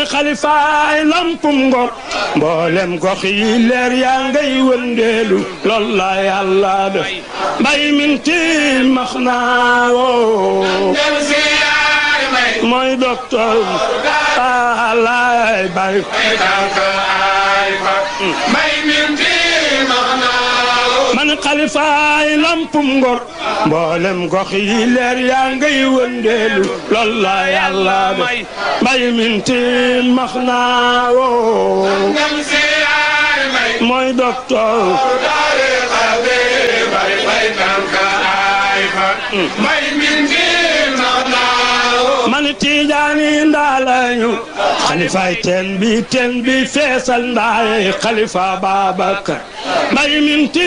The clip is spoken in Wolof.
xalifaay lampum ngor mboolem gox yi leer yaa ngay wëndeelu lool la yàlla def mbay min ti max naa woo mooy docteur alaay bay man xalifaay lampum ngor mboolem gox yi leer yaa ngay wëndeelu lool la yàlla def mbay min ti max naa woo mooy docteur man tijaani ndaalañu xalifaay teen bi teen bi feesal ndaay xalifa Babacar mbay min ti